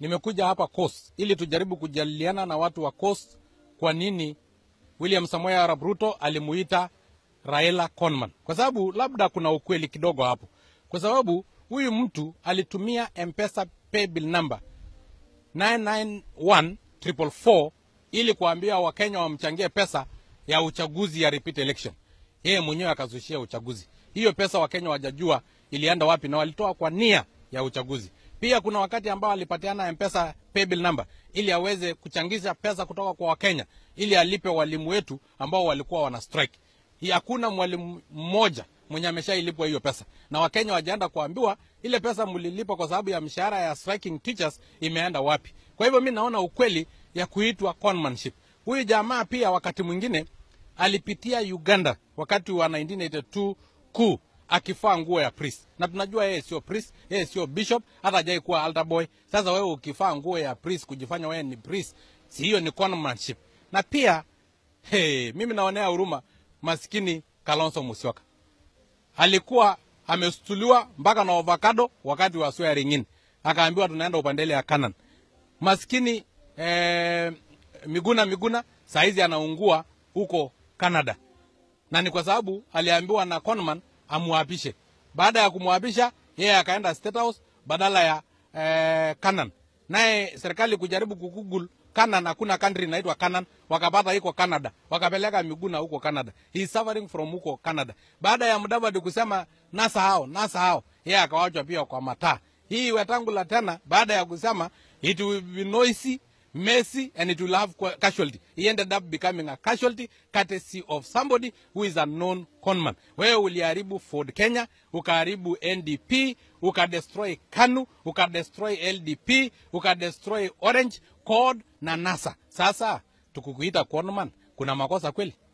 nimekuja hapa Coast ili tujaribu kujadiliana na watu wa Coast kwa nini William Samoei Arap Ruto alimuita Raila conman, kwa sababu labda kuna ukweli kidogo hapo, kwa sababu huyu mtu alitumia M-Pesa paybill number 991444 ili kuambia Wakenya wamchangie pesa ya uchaguzi ya repeat election. Yeye mwenyewe akazushia uchaguzi. Hiyo pesa Wakenya wajajua ilienda wapi na walitoa kwa nia ya uchaguzi. Pia kuna wakati ambao alipatiana M-Pesa paybill number ili aweze kuchangisha pesa kutoka kwa Wakenya ili alipe walimu wetu ambao walikuwa wana strike. Hii Hakuna mwalimu mmoja mwenye ameshailipwa hiyo pesa, na Wakenya wajaenda kuambiwa ile pesa mlilipa kwa sababu ya mshahara ya striking teachers imeenda wapi. Kwa hivyo mi naona ukweli ya kuitwa conmanship. Huyu jamaa pia wakati mwingine alipitia Uganda wakati wa 1982 kuu akifaa nguo ya priest, na tunajua yeye sio priest, yeye sio bishop, hata hajai kuwa altar boy. Sasa wewe ukifaa nguo ya priest kujifanya wewe ni priest, si hiyo ni conmanship? Na pia hey, mimi naonea huruma maskini Kalonzo Musyoka alikuwa amestuliwa mpaka na avocado wakati wa swearing in, akaambiwa tunaenda upandele ya Canaan. Maskini eh, Miguna Miguna saizi anaungua huko Canada, na ni kwa sababu aliambiwa na conman amwapishe. Baada ya kumwapisha yeye akaenda State House badala ya eh, Canaan, naye serikali kujaribu kugoogle Canaan, hakuna country inaitwa Canaan, wakapata iko Canada, wakapeleka Miguna huko Canada. He is suffering from huko Canada. Baada ya Mudavadi kusema nasa hao nasa hao, yeye akawachwa pia kwa mataa. Hii Wetangula tena baada ya kusema it will be noisy messy and it will have qua- casualty. He ended up becoming a casualty courtesy of somebody who is a known conman. Wewe uliharibu Ford Kenya, ukaharibu NDP, ukadestroy KANU, ukadestroy LDP, ukadestroy Orange, CORD na NASA. Sasa tukukuita conman, kuna makosa kweli?